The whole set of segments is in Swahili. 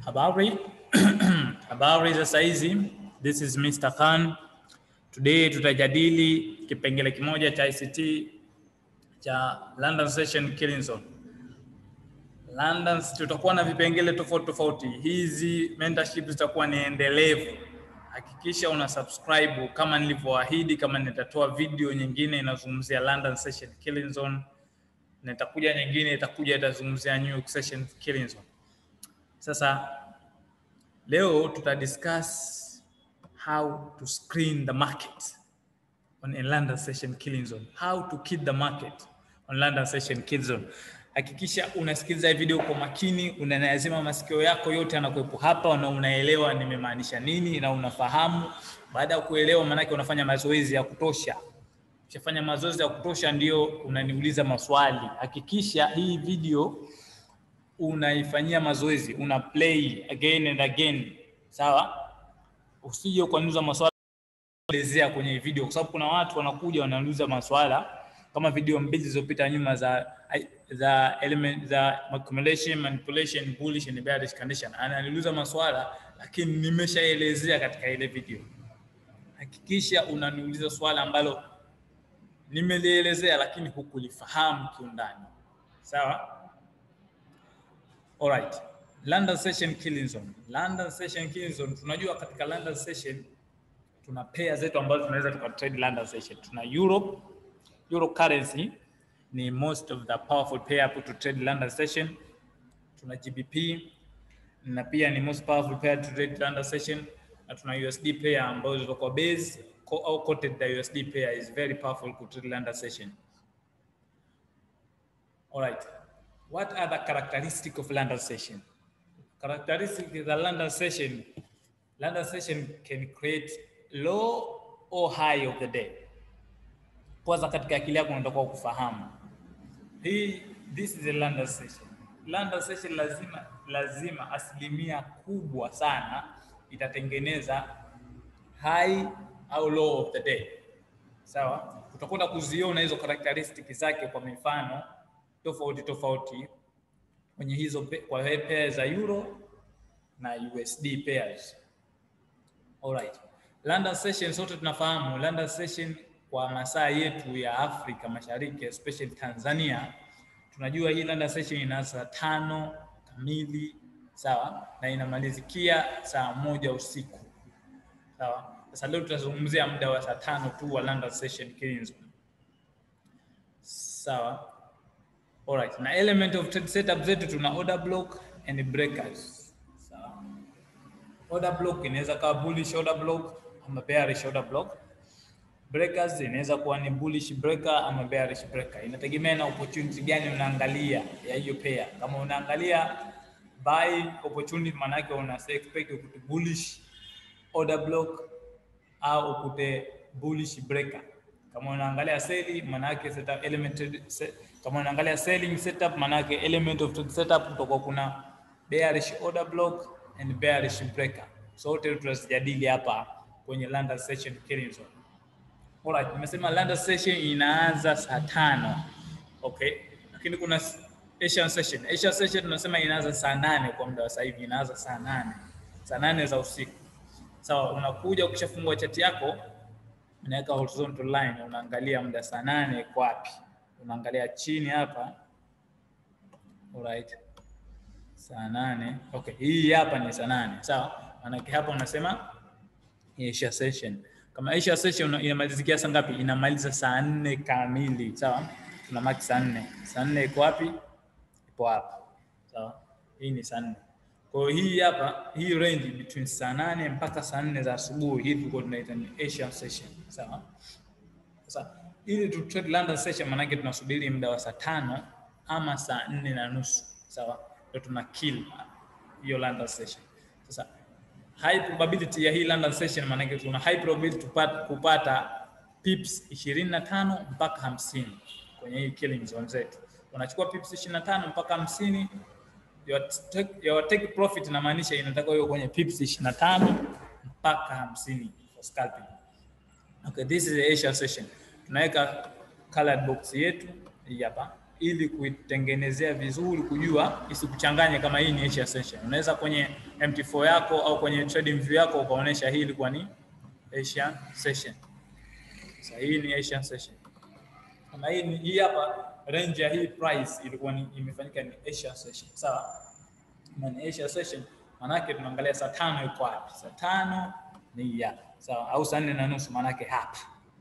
Habari, habari za saizi. This is Mr. Khan. Today tutajadili kipengele kimoja cha ICT cha London Session Killing Zone. London tutakuwa na vipengele tofauti tofauti. Hizi mentorship zitakuwa ni endelevu. Hakikisha una subscribe kama nilivyoahidi, kama nitatoa video nyingine inazungumzia London Session Killing Zone na itakuja nyingine itakuja itazungumzia New York Session Killing Zone. Sasa leo tuta discuss how to screen the market on a London Session Killing Zone. How to kill the market on London Session Killing Zone. Hakikisha unasikiliza video kwa makini, unayazima masikio yako yote yanakuwepo hapa na unaelewa nimemaanisha nini na unafahamu. Baada ya kuelewa, maanake unafanya mazoezi ya kutosha. Ukishafanya mazoezi ya kutosha, ndio unaniuliza maswali. Hakikisha hii video unaifanyia mazoezi, una play again and again, sawa? Usije ukaniuliza maswali elezea kwenye video, kwa sababu kuna watu wanakuja wanauliza maswala kama video mbili zilizopita nyuma za za element za accumulation, manipulation, bullish and bearish condition. Ananiuliza maswala lakini nimeshaelezea katika ile video. Hakikisha unaniuliza swala ambalo nimelielezea lakini hukulifahamu kiundani, sawa? Alright. London Session Killing Zone. London Session Killing Zone. Tunajua katika London Session tuna pair zetu ambazo tunaweza tukatrade London Session. Tuna Euro, Euro currency ni most of the powerful pair to trade London Session. Tuna GBP na pia ni most powerful pair to trade London Session na tuna USD pair ambazo ziko kwa base au quoted the USD pair is very powerful to trade London Session. All right. What are the characteristics of London session? Characteristic of the London session, London session can create low or high of the day. Kwanza katika akili yako unatakiwa kufahamu hii, this is a London session. London session lazima lazima asilimia kubwa sana itatengeneza high au low of the day. Sawa, utakwenda kuziona hizo characteristic zake kwa mifano tofauti tofauti kwenye hizo kwa pair za euro na USD pairs. Alright. London session sote tunafahamu London session kwa masaa yetu ya Afrika Mashariki especially Tanzania, tunajua hii London session inaanza saa tano kamili sawa, na inamalizikia saa moja usiku sawa. Sasa leo tutazungumzia muda wa saa tano tu wa London session Killing Zone sawa. Alright, na element of trade setup zetu tuna order block and breakers. Sawa. Order block inaweza kuwa bullish order block ama bearish order block. Breakers inaweza kuwa ni bullish breaker ama bearish breaker. Inategemea na opportunity gani unaangalia ya hiyo pair. Kama unaangalia buy opportunity, maana yake una expect ukute bullish order block au ukute bullish breaker. Kama unaangalia sell, maana yake setup element kama unaangalia selling setup maana yake element of trade setup kutoka kuna bearish order block and bearish breaker. Sote tutazijadili hapa kwenye London session Killing Zone. Alright, nimesema London session inaanza saa tano. Okay. Lakini kuna Asian session. Asian session tunasema inaanza saa nane kwa muda wa sasa hivi inaanza saa nane. Saa nane za usiku. Sawa, so, unakuja ukishafungua chati yako unaweka horizontal line unaangalia muda saa nane kwa wapi? unaangalia chini hapa. Alright. Saa nane. Okay, hii hapa ni saa nane. Sawa? Maanake hapa unasema Asia session. Kama Asia session inamalizikia saa ngapi? Inamaliza saa nne kamili. Sawa? Tuna mark saa nne. Saa nne iko wapi? Ipo hapa. Sawa? Hii ni saa nne. Kwa hiyo hii hapa, hii range between saa nane mpaka saa nne za asubuhi, hii tulikuwa tunaita ni Asia session. Sawa? Sasa ili tu trade London session manake tunasubiri muda wa saa tano ama saa nne na nusu sawa, ndio tuna kill hiyo London session. Sasa high probability ya hii London session manake tuna high probability tupata, kupata pips 25 mpaka 50 kwenye hii killing zone zetu. Unachukua pips 25 mpaka 50 your take, your take profit inamaanisha inatakiwa hiyo kwenye pips 25 mpaka 50 for scalping. Okay, this is the Asia session tunaweka colored box yetu hii hapa, ili kuitengenezea vizuri, kujua isikuchanganye kama hii ni Asia session. Unaweza kwenye MT4 yako au kwenye trading view yako ukaonesha hii ilikuwa ni Asian session. Sasa hii ni Asian session. Kama hii ni hii hapa range ya hii price ilikuwa ni imefanyika ni Asian session. Sawa? Kama ni Asian session manake tunaangalia saa tano iko wapi? Saa tano ni hii hapa. Sawa? Au saa nne na nusu manake hapa.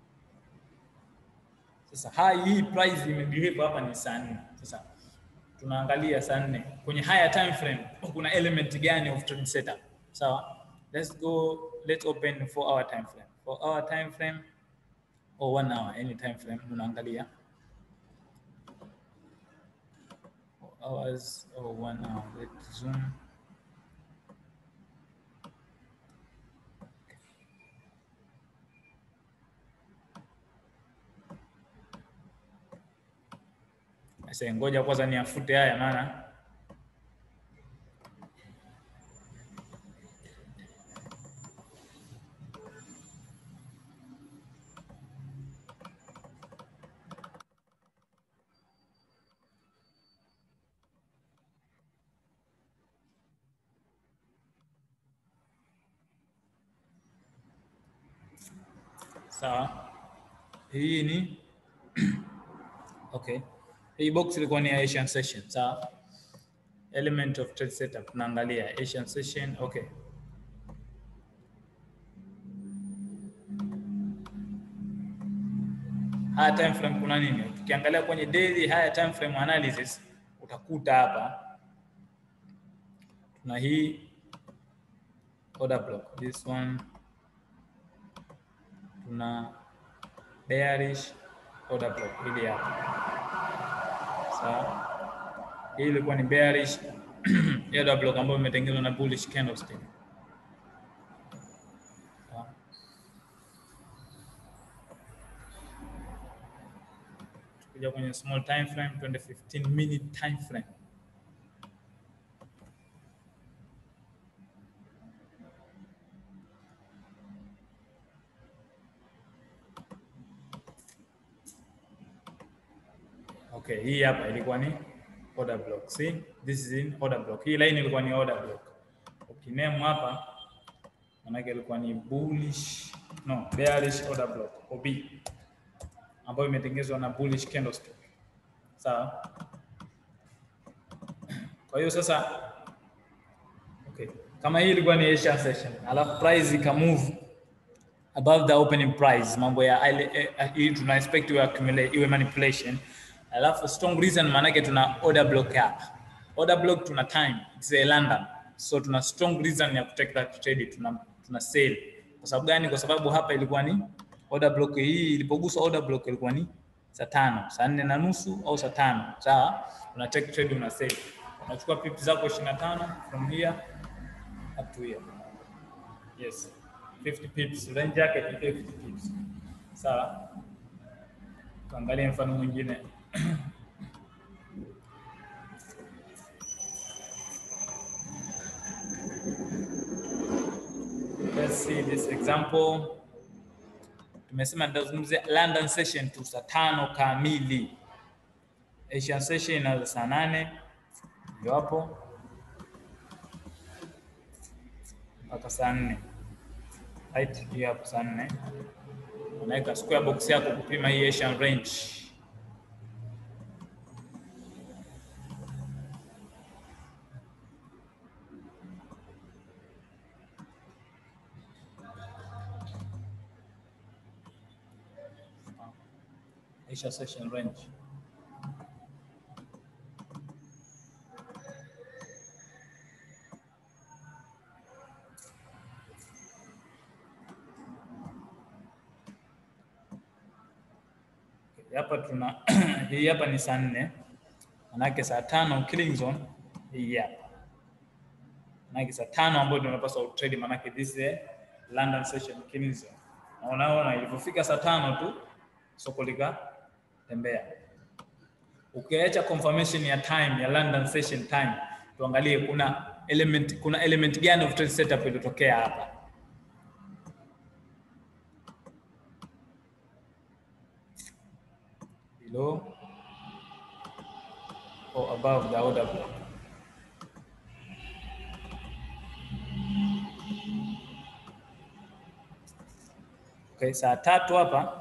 Sasa hai hii price imebehave hapa ni saa nne. Sasa tunaangalia saa nne kwenye higher time frame kuna element gani of trend setup. Sawa? Let's go let's open 4 hour time frame. 4 hour time frame or 1 hour any time frame unaangalia hours or 1 hour. Let's zoom. Sasa ngoja kwanza niafute haya maana sawa. Hii ni okay. Hii box ilikuwa ni Asian session, sawa. Element of trade setup tunaangalia Asian session, okay. Higher time frame kuna nini? Tukiangalia kwenye daily higher time frame analysis utakuta hapa tuna hii order block, this one tuna bearish order block hili hapa sawa. Hii ilikuwa ni bearish order block ambayo imetengenezwa na bullish candlestick. Sawa. Tukija kwenye small time frame, twende 15 minute time frame. Okay, hii hapa ilikuwa ni order block. See? This is in order block. Hii line ilikuwa ni order block. Ukiname hapa manake ilikuwa ni bullish, no, bearish order block OB ambayo imetengenezwa na bullish candlestick. Sawa? Kwa hiyo sasa okay, kama hii ilikuwa ni Asian session, alafu price ika move above the opening price, mambo ya ile hii tuna expect iwe accumulate iwe manipulation alafu strong reason maanake tuna order block hapa. Order block tuna time, it's a London. So tuna strong reason ya kutake that trade, tuna tuna sell. Kwa sababu gani? Kwa sababu hapa ilikuwa ni order block hii ilipogusa order block ilikuwa ni saa tano, saa nne na nusu au saa tano. Sawa? Una take trade una sell. Unachukua pips zako 25 from here up to here. Yes. 50 pips, range yake ni 50 pips. Sawa? Tuangalie mfano mwingine. Let's see this example. Tumesema tutazungumzia London session tu saa tano kamili. Asian session inaanza saa nane ndio hapo mpaka saa nne. Right, hiyo hapo saa nne. Unaweka square box yako kupima hii Asian range. Asia session range. Hapa tuna hii hapa ni saa nne, manake saa tano killing zone hii hapa, manake saa tano ambayo tunapaswa utrade, manake this is a London session killing zone. Na unaona ilipofika saa tano tu soko lika tembea. Ukiacha confirmation ya time ya London session time, tuangalie kuna element kuna element gani of trade setup iliyotokea hapa. Below above the order block. Okay, saa tatu hapa.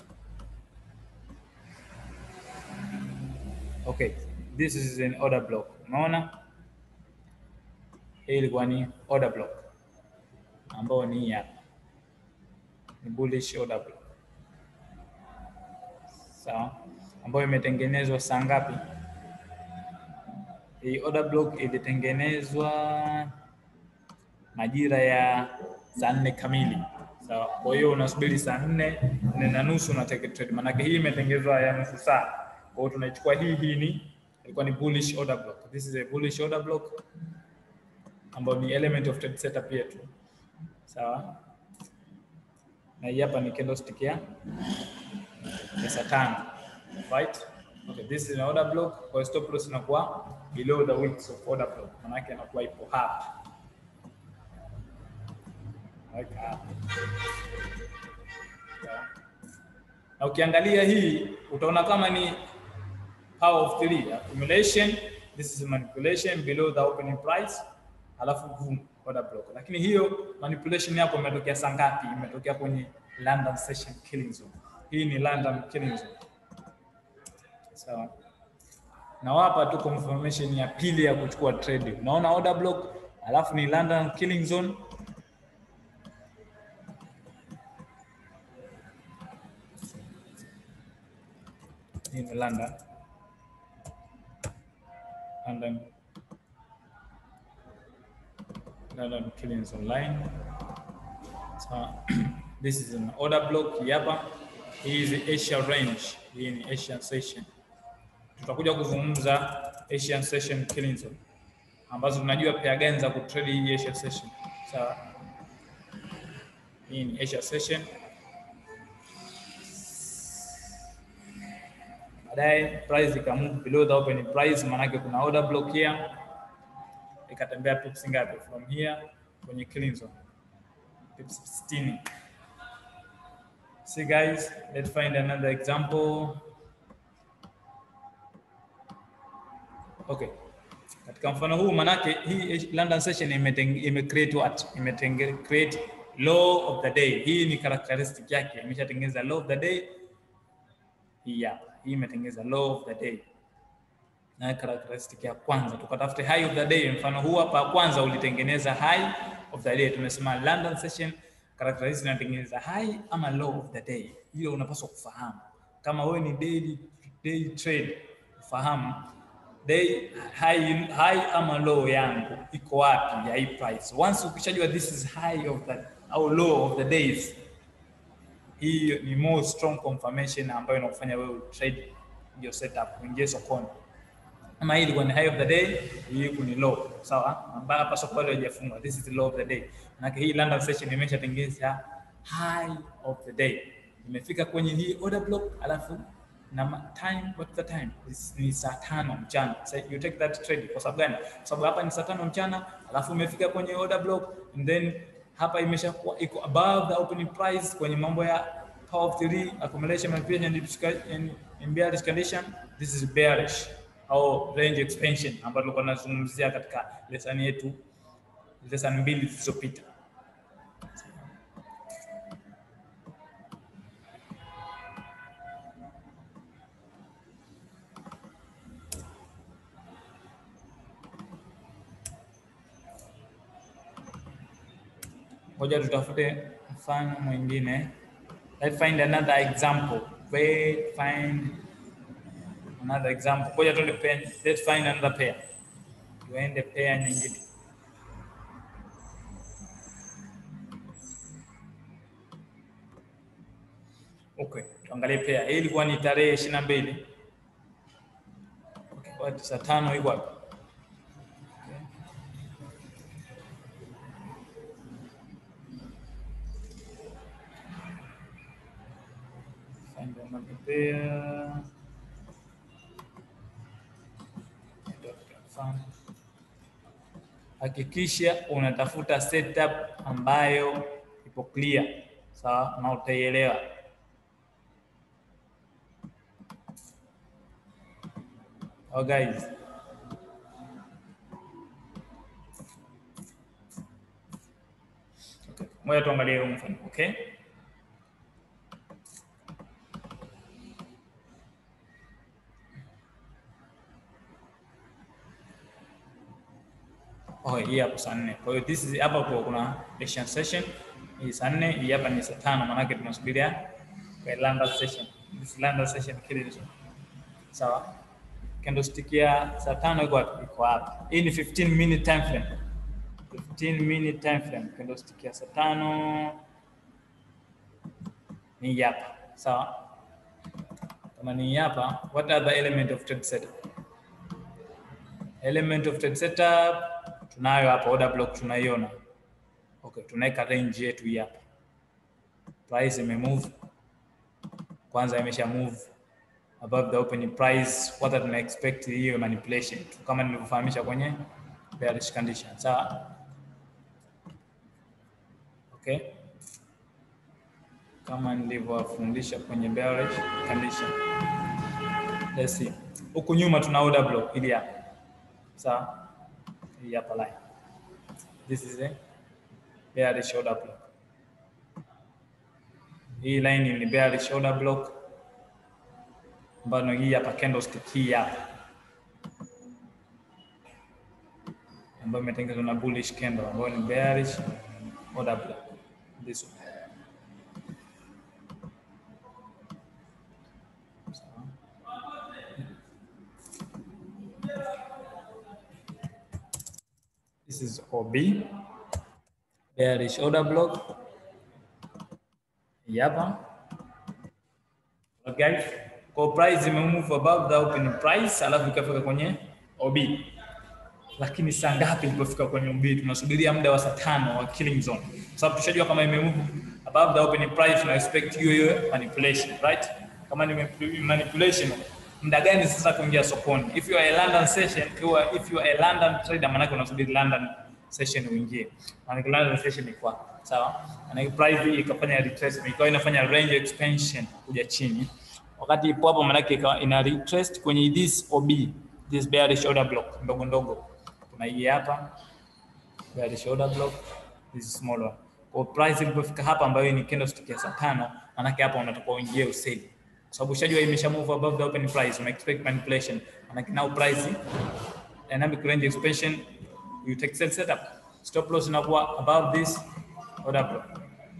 Okay, this is an order block. Unaona? Hii ilikuwa ni order block ambao ni hii hapa. Ni bullish order block. Sawa? Ambayo imetengenezwa saa ngapi? Hii order block ilitengenezwa majira ya saa nne kamili. Sawa. Kwa hiyo unasubiri saa nne nne na nusu na take trade, maanake hii imetengenezwa ya nusu saa. Kwa hiyo tunaichukua hii, hii ni ilikuwa ni bullish order block. This is a bullish order block ambayo ni element of trade setup yetu. Sawa. Na hii hapa ni candlestick ya ya saa tano. Right? Okay, this is an order block. Kwa hiyo stop loss inakuwa below the wicks of order block. Maanake inakuwa ipo hapa. Like hapa. Sawa. Na ukiangalia hii utaona kama ni power of three accumulation, this is manipulation below the opening price, alafu boom, order block. Lakini hiyo manipulation yako imetokea saa ngapi? Imetokea kwenye London session killing zone. Hii ni London killing zone. Sawa. Nawapa tu confirmation ya pili ya kuchukua trade. Unaona order block, alafu ni London killing zone. Hii ni London. London. London Killings Online. So this is an order block hii hapa. Hii is Asia range. Hii ni Asian session. Tutakuja kuzungumza Asian session Killings Zone ambazo tunajua pia gani za kutrade hii Asia session. Sawa. Hii ni Asia session. baadaye price ikamove below the opening price, maanake kuna order block here, ikatembea pips ngapi from here kwenye killing zone, pips 60. See guys, let's find another example. Okay, katika mfano huu manake hii London session imeteng- ime create what? Imetenge create law of the day. Hii ni characteristic yake, imeshatengeneza law of the day hii hapa. Hii imetengeneza law of the day na characteristic ya kwanza, tukatafute high of the day. Mfano huu hapa kwanza ulitengeneza high of the day, tumesema London session characteristic inatengeneza high ama low of the day. Hiyo unapaswa kufahamu kama wewe ni daily, daily trade, ufahamu day high, high ama low yangu iko wapi ya hii price. Once ukishajua this is high of the au low of the days hii ni more strong confirmation ambayo inakufanya wewe trade hiyo setup uingie sokoni. Kama hii ilikuwa ni high of the day, hii huku ni low, sawa, ambayo hapa soko bado haijafunga. This is the low of the day. Maana hii London session imeshatengeneza high of the day, imefika kwenye hii order block, alafu na ma- time, what the time This ni saa tano mchana. So you take that trade kwa sababu gani? Kwa sababu hapa ni saa tano mchana, alafu umefika kwenye order block and then hapa imeshakuwa iko above the opening price kwenye mambo ya power of three accumulation manipulation and disca- and in bearish condition this is bearish au range expansion ambayo tulikuwa tunazungumzia katika lesson yetu lesson mbili zilizopita. Ngoja tutafute mfano mwingine. Let's find another example. Wait, find another example. Ngoja tuende pair. Let's find another pair. Tuende pair nyingine. Okay, tuangalie pair. Hii ilikuwa ni tarehe ishirini na mbili. Okay, kwa saa tano iko wapi? Find another pair. Mfano. Hakikisha unatafuta setup ambayo ipo clear, sawa, na utaielewa. Oh guys, Ngoja tuangalie huu mfano, okay? Oh, hii hapo saa nne. Kwa hiyo this is hapa kwa kuna Asian session. Hii saa nne, hii hapa ni saa tano maana yake tunasubiria kwa London session. This London session kile hizo. Sawa? Candlestick ya saa tano iko wapi? Iko hapa. Hii ni 15 minute time frame. 15 minute time frame. Candlestick ya saa tano ni hapa. Sawa? Kama ni hapa, what are the element of trade setup? Element of trade setup tunayo hapa, order block tunaiona. Okay, tunaweka range yetu hii hapa. Price ime move kwanza, imesha move above the opening price. What tuna expect hiyo manipulation tu, kama nilivyofahamisha kwenye bearish condition. Sawa, okay, kama nilivyowafundisha kwenye bearish condition. Let's see, huku nyuma tuna order block ili hapa, sawa hii hapa line. This is a bearish order block. Hii line ni bearish order block ambayo hii hapa candlestick hii hapa ambayo imetengenezwa na bullish candle ambayo ni bearish order block. This one. This is OB, bearish order block. Hapa. Okay, guys. Kwa price imemove above the open price alafu ikafika kwenye OB. Lakini saa ngapi ilipofika kwenye OB? Tunasubiria muda wa saa tano wa killing zone. Kwa sababu tushajua kama imemove above the open price tuna expect hiyo hiyo manipulation, right? Kama ni manipulation muda gani sasa kuingia sokoni? If you are a London session, or if you are a London trader, maanake unasubiri London session uingie. Maanake London session ni kwa sawa, maanake price ikafanya retracement, ikawa inafanya range expansion kuja chini, wakati ipo hapo, maanake ina retrace kwenye this OB, this bearish order block ndogo ndogo. Kuna hii hapa bearish order block, this small one. Kwa price ilipofika hapa, ambayo ni candlestick ya saa tano, maanake hapa unatakiwa uingie useli kwa sababu ushajua imesha move above the open price, una expect manipulation. Manake now price dynamic range expansion, you take sell setup, stop loss inakuwa above this order block.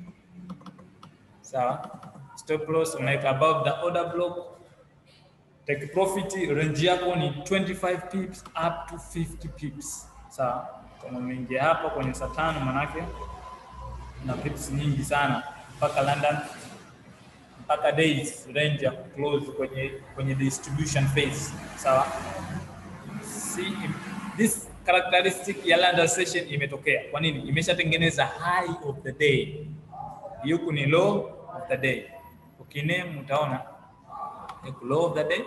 Sawa, stop loss unaweka above the order block, take profit, range yako ni 25 pips up to 50 pips. Sawa, kama umeingia hapa kwenye saa tano, manake na pips nyingi sana mpaka London mpaka days range ya close kwenye kwenye distribution phase sawa. See, this characteristic ya London session imetokea. Kwa nini? Imeshatengeneza high of the day, huku ni low of the day. Ukiname utaona huku low of the day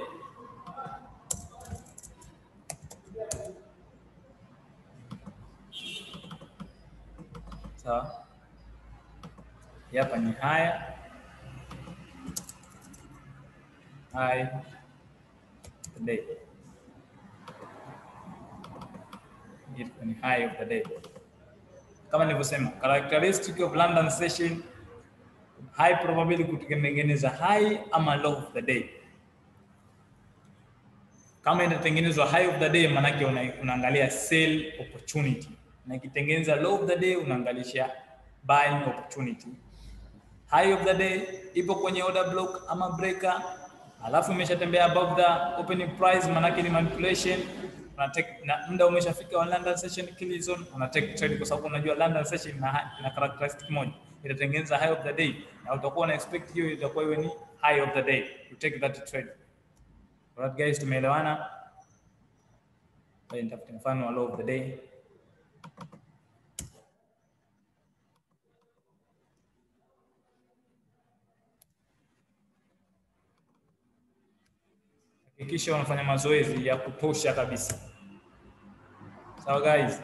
sawa. Hapa ni higher high the day. It ni high of the day. Kama nilivyosema, characteristic of London session high probability kutengeneza high ama low of the day. Kama inatengenezwa high of the day, manake una, unaangalia sell opportunity, na ikitengeneza low of the day unaangalisha buying opportunity. High of the day ipo kwenye order block ama breaker alafu imeshatembea above the opening price, manake ni manipulation. Una take na muda umeshafika wa London session kill zone, una take trade, kwa sababu unajua London session ina, ina characteristic moja, itatengeneza high of the day, na utakuwa na expect hiyo itakuwa iwe ni high of the day, you take that trade. Alright guys, tumeelewana? Bali nitafute mfano wa low of the day. Hakikisha unafanya mazoezi ya kutosha kabisa. Sawa guys?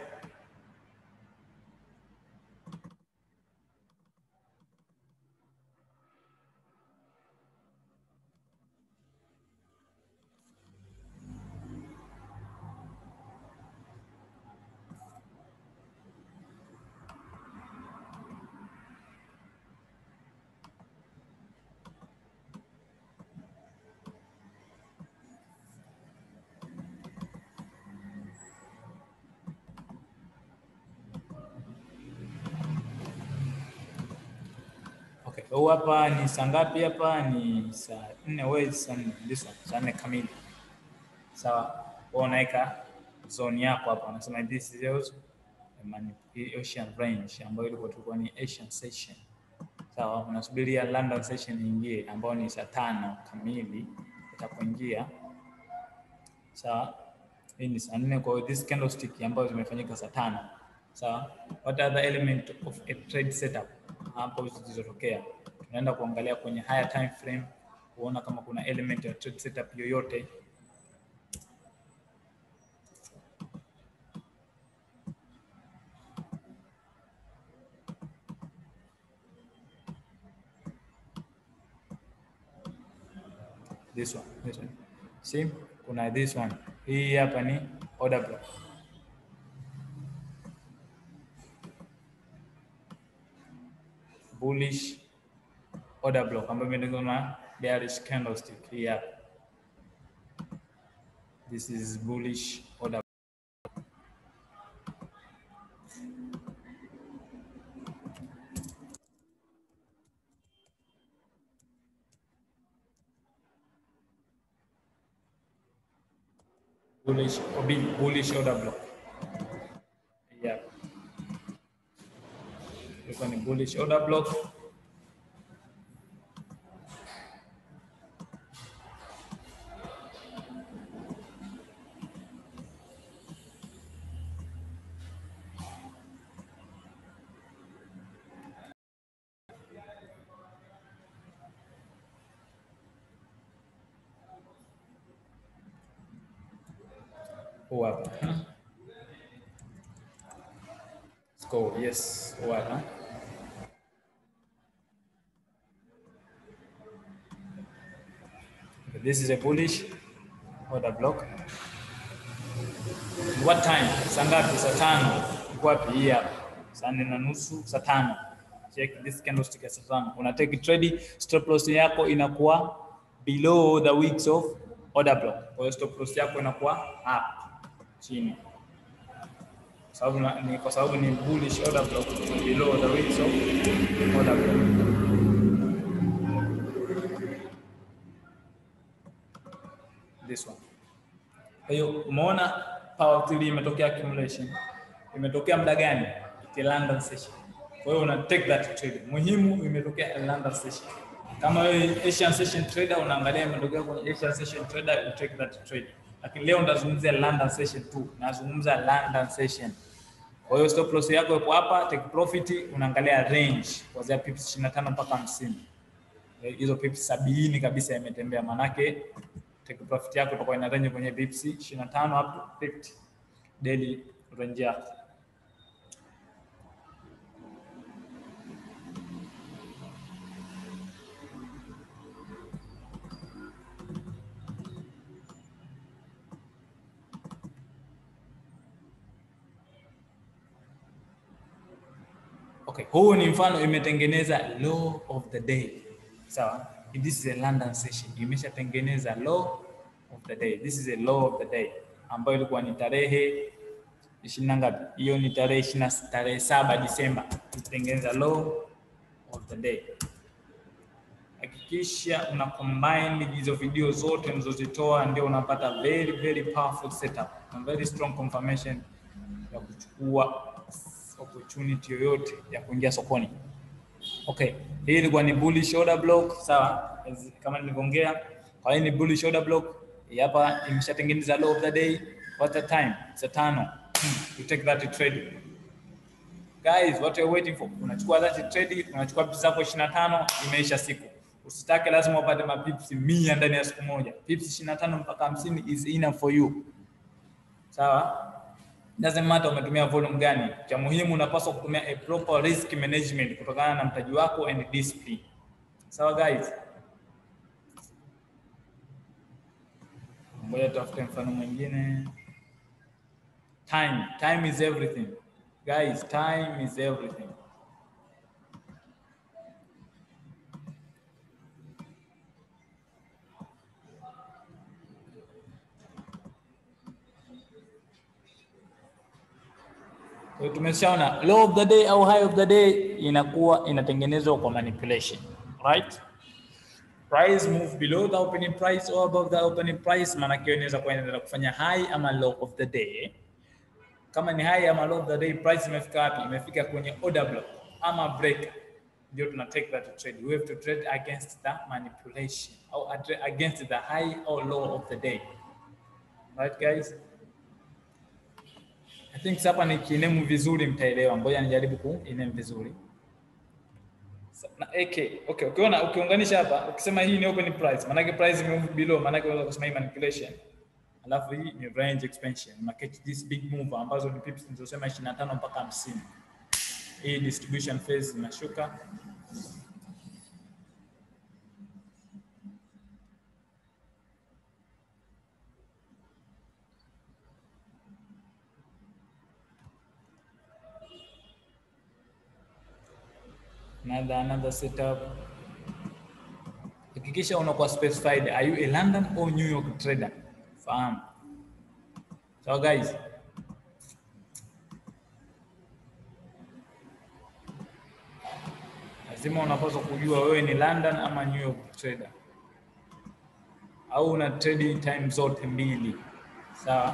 Huu hapa ni saa ngapi? Hapa ni saa nne, wezi saa nne, this one, saa nne kamili. Sawa, wewe unaweka zone yako hapa, unasema this is yours, Ocean range ambayo ilikuwa tulikuwa ni Asian session. Sawa, unasubiria London session iingie ambayo ni saa tano kamili itapoingia. Sawa, hii ni saa nne, kwa hiyo this candlestick ambayo zimefanyika saa tano. Sawa, what are the element of a trade setup hapo zilizotokea tunaenda kuangalia kwenye higher time frame kuona kama kuna element ya trade setup yoyote. This one, this one. See, kuna this one. Hii hapa ni order block. Bullish order block ambayo imetengenezwa na bearish candlestick hii hapa. This is bullish order. Bullish or big bullish order block. Yeah. Ilikuwa ni bullish order block. Huu hapa. Let's go. Yes, huu hapa. Okay, This is a bullish order block. What time? Saa ngapi? Saa tano. Iko wapi? Hii hapa. Saa nne na nusu, saa tano. Check this candlestick ya saa tano. Una take trade, stop loss yako inakuwa below the wicks of order block. Kwa hiyo stop loss yako inakuwa up chini. Kwa sababu na- ni kwa sababu ni bullish order block below the wicks of order block. This one. Kwa hiyo umeona power of three imetokea accumulation. Imetokea muda gani? Iti London session. Kwa hiyo una take that trade. Muhimu imetokea London session. Kama wewe Asian session trader unaangalia imetokea kwenye Asian session trader you take that trade. Lakini leo ndazungumzia London session tu. Nazungumza London session. Kwa hiyo stop loss yako ipo hapa, take profit unaangalia range kuanzia pips 25 mpaka 50. Eh, Hizo pips sabini kabisa imetembea manake take profit yako itakuwa ina range kwenye pips 25 up to 50 daily range yako. Okay, huu ni mfano imetengeneza law of the day. Sawa? This is a London session. Imeshatengeneza law of the day. This is a law of the day ambayo ilikuwa ni tarehe ishirini na ngapi? Hiyo ni tarehe ishirini na tarehe saba Disemba. Itengeneza law of the day. Hakikisha una combine hizo video zote unazozitoa, ndio unapata very very powerful setup na very strong confirmation ya kuchukua opportunity yoyote ya kuingia sokoni. Okay, hii ilikuwa ni bullish order block, sawa? As- Kama nilivyoongea, kwa hiyo ni bullish order block. Hii hapa imeshatengeneza low of the day. What the time? Saa tano. Hmm, You take that trade. Guys, what are you waiting for? Unachukua that trade, unachukua pips zako 25, imeisha siku. Usitake lazima upate mapips 100 ndani ya siku moja. Pips 25 mpaka 50 is enough for you. Sawa? doesn't matter umetumia volume gani. Cha muhimu unapaswa kutumia a proper risk management kutokana na mtaji wako and discipline. Sawa guys? Ngoja tafute mfano mwingine. Time, time is everything. Guys, time is everything. Kwa hiyo tumeshaona low of the day au high of the day inakuwa inatengenezwa kwa manipulation. right? Price move below the opening price or above the opening price, maana yake inaweza kuendelea kufanya high ama low of the day. Kama ni high ama low of the day, price imefika wapi? Imefika kwenye order block ama break, ndio tuna take that trade. We have to trade against the manipulation or against the high or low of the day, right guys? I think hapa nikinemu vizuri mtaelewa. Ngoja nijaribu kuinemu vizuri na AK. Okay, ukiona ukiunganisha hapa ukisema hii ni open price, maana yake price move below, maana yake unaweza kusema hii manipulation. Alafu hii ni range expansion. Na catch this big move ambazo ni pips nilizosema 25 mpaka 50. Hii distribution phase inashuka. Another, another setup. Hakikisha unakuwa specified, are you a London or New York trader? Fahamu. So guys, lazima unapaswa kujua wewe ni London ama New York trader, au una trading time zote mbili, sawa?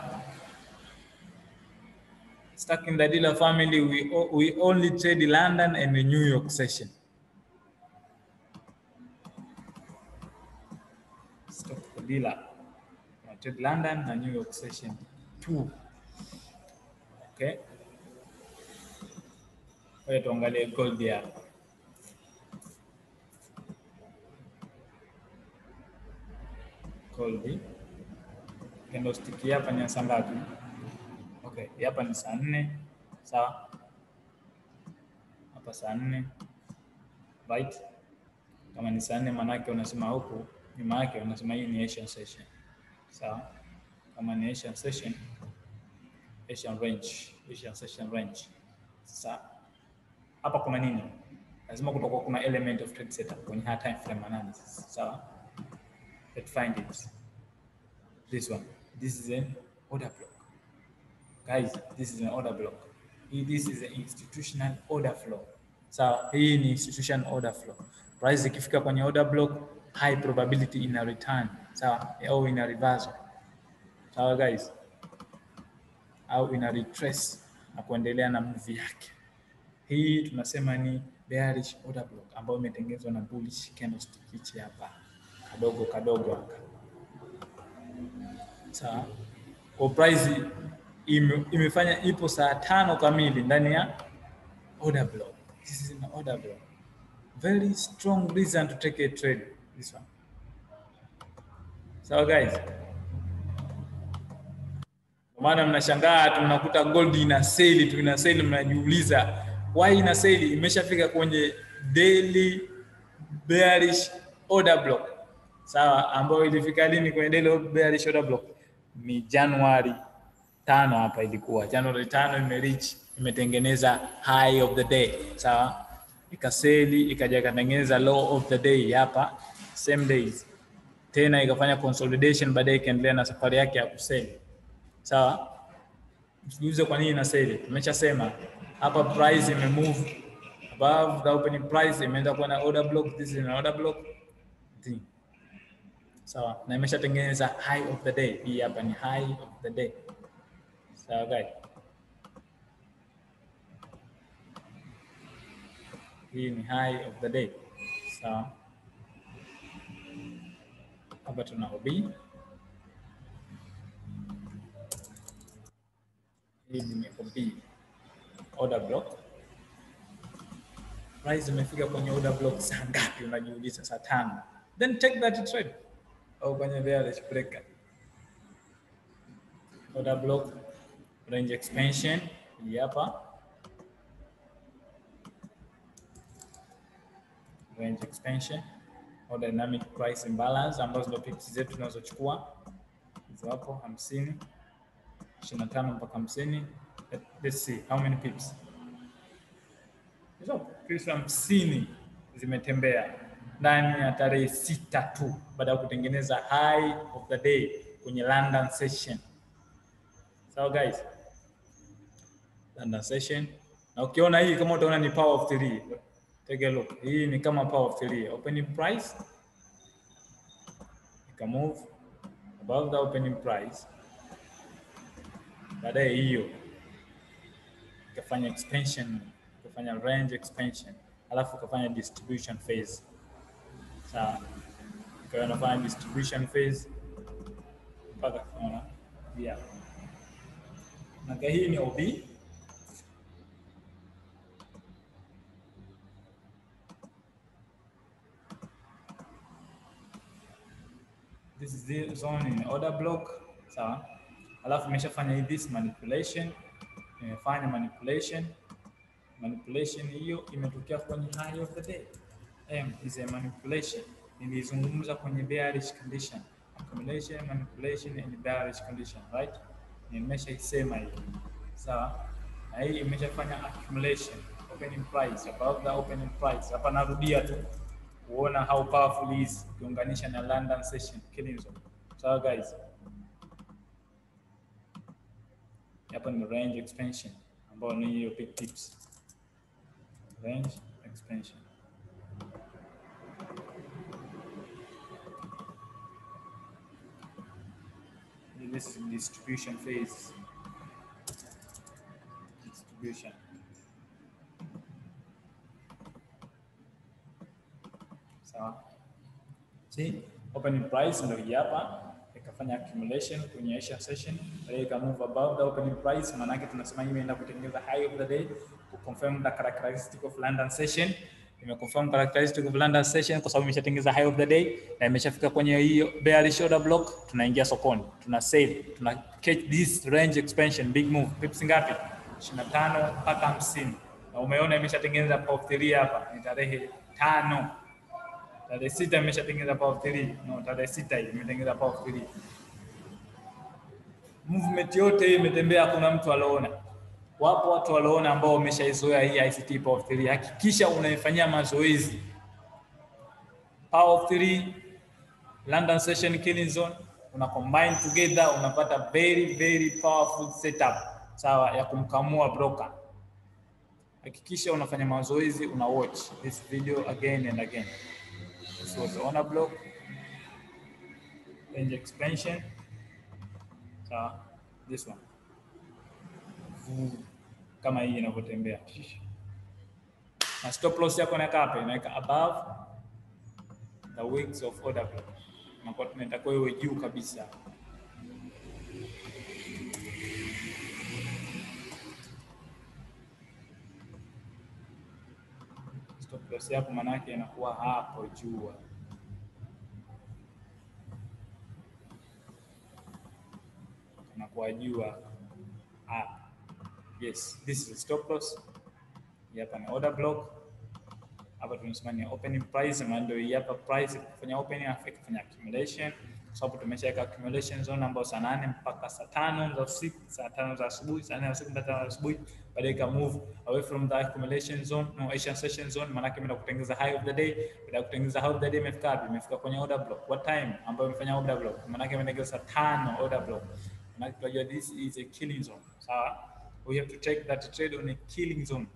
Stuck in the dealer family, we, we only trade London and the New York session. Stuck the dealer. We trade London and New York session two. Okay. Wewe tuangalie gold hapa. Gold. Candlestick hapa ni saa ngapi? Okay, hapa ni saa nne sawa. Hapa saa nne right. Kama ni saa nne manake unasema huku nyuma yake unasema hii ni Asian session sawa. Kama ni Asian session, Asian range, Asian session range. Sasa hapa kuna nini? Lazima kutakuwa kuna element of trade setup kwenye high time frame analysis sawa. Let's find it. This one. This is an order block. Guys, this is an order block. This is an institutional order flow. Sawa, so, hii ni institution order flow. Price ikifika kwenye order block, high probability ina return. Sawa, so, au ina reversal. Sawa so, guys. Au ina retrace na kuendelea na move yake. Hii tunasema ni bearish order block ambayo imetengenezwa na bullish candlestick hichi hapa. Kadogo kadogo hapa. Sawa. So, kwa price ime, imefanya ipo saa tano kamili ndani ya order block. This is an order block. Very strong reason to take a trade. This one. So guys, kwa maana mnashangaa tu mnakuta gold ina seli tu ina seli, mnajiuliza why ina seli. Imeshafika kwenye daily bearish order block, sawa, ambayo ilifika lini kwenye daily bearish order block? Ni Januari tano hapa ilikuwa Januari tano imereach imetengeneza high of the day sawa, ikaseli ikaja ikatengeneza low of the day hapa same days tena ikafanya consolidation, baadaye ikaendelea na safari yake ya kuseli sawa. Msijiulize kwa nini inaseli, tumeshasema hapa price ime move above the opening price, imeenda kuwa order block. This is an order block thing sawa, na imeshatengeneza high of the day. Hii hapa ni high of the day. Sawa guys, hii ni high of the day. Sawa, hapa tuna OB, hii ni OB order block. Price imefika kwenye order block saa ngapi? Unajiuliza, saa tano. Then take that trade au kwenye bearish breaker order block range expansion hii hapa, range expansion au dynamic price imbalance, ambazo ndio pips zetu tunazochukua hizo hapo, hamsini ishirini na tano mpaka hamsini. Let's see how many pips hizo pips hamsini zimetembea ndani ya tarehe sita tu baada ya kutengeneza high of the day kwenye London session. Sawa guys, London session. Na ukiona hii kama utaona ni power of three, take a look. Hii ni kama power of three. Opening price ika move above the opening price, baadaye hiyo ikafanya expansion, ikafanya range expansion, alafu ikafanya distribution phase. Sawa, ikawa inafanya distribution phase mpaka tunaona yeah. Na hii ni OB this is the zone in order block sawa, alafu imeshafanya this manipulation, imefanya manipulation manipulation hiyo imetokea kwenye high of the day. M is a manipulation, nilizungumza kwenye bearish condition, accumulation manipulation and bearish condition right, nimeshaisema hiyo sawa, na hii imeshafanya accumulation opening price above the opening price. Hapa narudia tu kuona how powerful is ukiunganisha na London session killing zone. Sawa guys, hapa ni range expansion ambayo ni hiyo big tips, range expansion. This is distribution phase, distribution Sawa. See, opening price ndio hii hapa ikafanya accumulation kwenye Asian session, baadaye ika move above the opening price, maana yake tunasema hii imeenda kutengeneza high of the day ku confirm the characteristic of London session. Ime confirm characteristic of London session kwa sababu imeshatengeneza high of the day na imeshafika kwenye hiyo bearish order block, tunaingia sokoni, tuna save, tuna catch this range expansion big move. Pips ngapi? 25 mpaka 50. Na umeona imeshatengeneza power of 3 hapa, ni tarehe tano tarehe sita imeshatengeneza power of 3. No, tarehe sita hii imetengeneza power of 3. Movement yote hii imetembea, kuna mtu aliona. Wapo watu waliona ambao wameshaizoea hii ICT power of 3. Hakikisha unaifanyia mazoezi. Power of 3, London session killing zone, una combine together unapata very very powerful setup sawa ya kumkamua broker. Hakikisha unafanya mazoezi, una watch this video again and again. This was on a block range expansion. So this one Vuu, kama hii inavyotembea, na stop loss yako naweka hapa, inaweka above the wicks of order block, nakuwa tunataka iwe juu kabisa. Stop loss yako manake inakuwa hapo juu. Inakuwa juu hapa. Yes, this is stop loss. Hapa ni order block. Hapa tunasema ni opening price, na ndio hii hapa price kufanya opening afu kufanya accumulation kwa sababu tumeshaweka accumulation zone ambayo saa nane mpaka saa tano za usiku, saa tano za asubuhi, saa nne za usiku mpaka tano za asubuhi, baadaye ika move away from the accumulation zone, no Asian session zone, maana yake imeenda kutengeneza high of the day. Baada ya kutengeneza high of the day imefika wapi? Imefika kwenye order block. What time ambayo imefanya order block? Maana yake imetengeneza saa tano order block. Maana yake tunajua this is a killing zone. Sawa? We have to take that trade on a killing zone.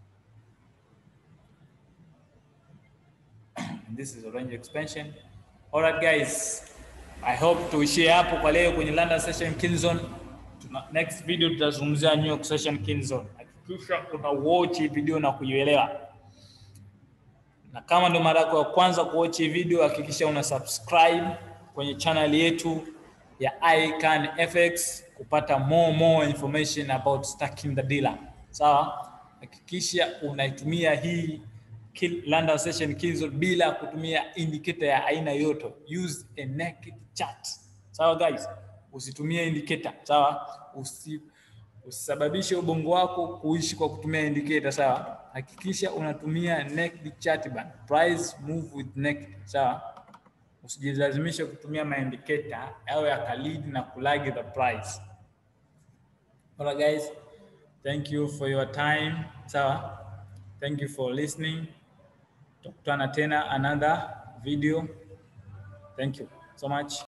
And this is a range expansion. All right guys, I hope tuishie hapo kwa leo kwenye London session kill zone. Tuna, next video tutazungumzia New York session kill zone. Hakikisha una watch hii video na kuielewa, na kama ndo mara yako ya kwanza kuwatch hii video, hakikisha una subscribe kwenye channel yetu ya Icon FX kupata more more information about stacking the dealer. Sawa, hakikisha unaitumia hii kill, London session kill zone bila kutumia indicator ya aina yoyote. Use a naked chart. Sawa guys, usitumie indicator. Sawa, usi usisababishe ubongo wako kuishi kwa kutumia indicator. Sawa, hakikisha unatumia naked chart bana. Price move with naked. Sawa, usijilazimishe kutumia maindicator au yakalead na kulag the price. Alright guys, thank you for your time. Sawa, thank you for listening. Tutakutana tena another video. Thank you so much.